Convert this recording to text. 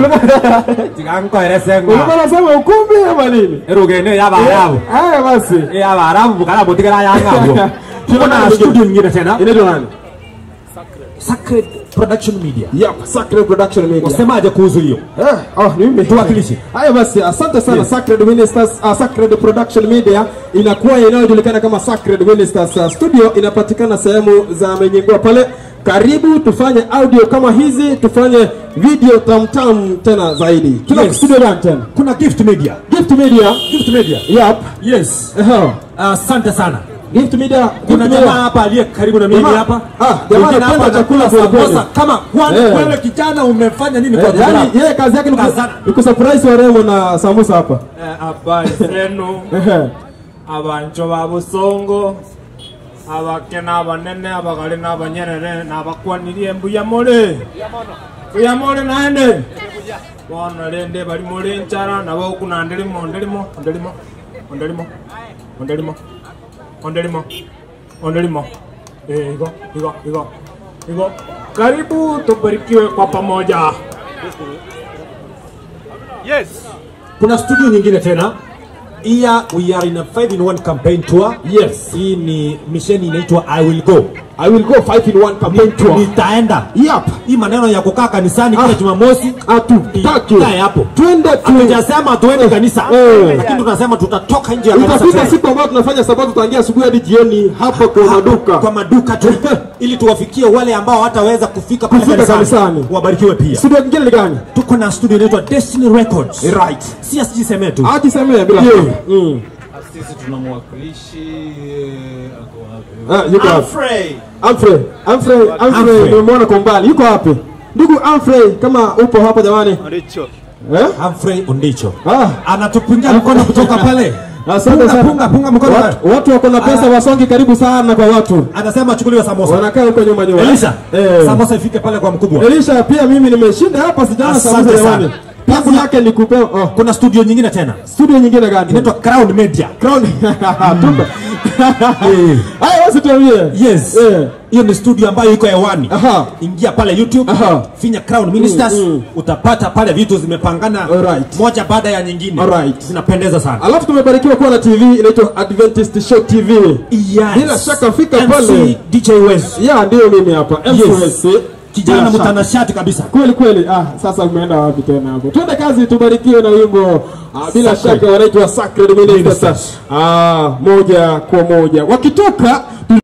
tigankoerese ng'a ulikuwa unasema ukumbi ama nini erugene y'abarabu haya basi y'abarabu bukara butigara yang'abwo kuna studio nyingine tena inaitwa nani Sacred Production Media Yep, Sacred Production Media. wasemaje kuhusu hiyo Eh, oh, ni mimi. Tuwakilishe. Haya basi, asante sana Yes. Sacred Ministers, uh, Sacred Production Media inakuwa inayojulikana kama Sacred Ministers uh, studio inapatikana sehemu za Menyingua pale. Karibu tufanye audio kama hizi, tufanye video tamtam tena zaidi. Tuna Yes. studio gani tena? kuna Gift Media Gift Media. Gift Media Yep. yes Ehe. asante sana Gift Media. kuna Gift jamaa Media. hapa aliye karibu na mimi Jamaa- hapa ah, jamaa Mwingine anapenda hapa chakula anakula kweli kweli. samosa kama kwani Eh. wewe kijana umefanya nini kwa Eh, kijana yani yeye kazi yake ni ku- Kazana. ni kusurprise warembo na samusa hapa. habari zenu Ehe. abanjo ba busongo abake n'abanene abagale n'abanyerere n'abakwaniri embuya mole buya mole naende bona rende bali mole nchara nabo kuna ndelimo ndelimo ndelimo ndelimo ndelimo ndelimo ndelimo eh igo igo igo igo karibu tubarikiwe kwa pamoja kuna studio nyingine tena iya we are in a 5 in 1 campaign tour Yes. hii ni misheni inaitwa i will go I will go five in one campaign tour. nitaenda Yep. hii maneno ya kukaa kanisani kila Ah. jumamosi Hatutaki. Ikae hapo Twende tu. hatujasema tuende kanisa Eh. lakini tunasema tutatoka nje ya kanisa Itafika tuende. siku ambayo tunafanya sabato tutaingia asubuhi hadi jioni hapa kwa maduka. kwa maduka tu ili tuwafikie wale ambao hataweza kufika pale Kufika kanisani kanisani. wabarikiwe pia Studio nyingine ni gani? tuko na studio inaitwa Destiny Records Right. si asijiseme tu Acha semee bila. Yeah. shaka. Mm. sisi tuna mwakilishi eh, ako wapi? Ah, yuko wapi? Humphrey. Humphrey, Humphrey, Humphrey Humphrey. nimemwona kwa mbali. Yuko wapi? Ndugu Humphrey, kama upo hapa jamani. Oricho. Eh? Humphrey Ondicho Ah. anatupungia mkono kutoka pale Asante punga, sana. punga, punga mkono Watu, watu wako na pesa wasongi karibu sana kwa watu. anasema achukuliwe samosa Wanakaa huko nyuma nyuma. Elisha Eh. samosa ifike pale kwa mkubwa Elisha pia mimi nimeshinda hapa sijana Asante sababu sana. jamani. Kazi yake ni kupe oh. kuna studio nyingine tena Studio nyingine gani? inaitwa Crown Media Crown. Tumba. Haya basi tuambie. yes Eh. hiyo ni studio ambayo iko hewani Aha. ingia pale youtube Aha. finya crown ministers Mm, mm. utapata pale vitu zimepangana Alright. moja baada ya nyingine Alright. zinapendeza sana Alafu tumebarikiwa kuwa na TV inaitwa Adventist Show TV. yes. Bila shaka fika MC pale. DJ Wes Ya ndio mimi hapa. MCS. kijana Bila shaka. mtanashati kabisa Kweli kweli. Ah, sasa umeenda wapi tena hapo? Twende kazi tubarikiwe na wimbo. Ah, bila Sacred. shaka wanaitwa Sacred Ministers. Ministers. Ah, moja kwa moja. Wakitoka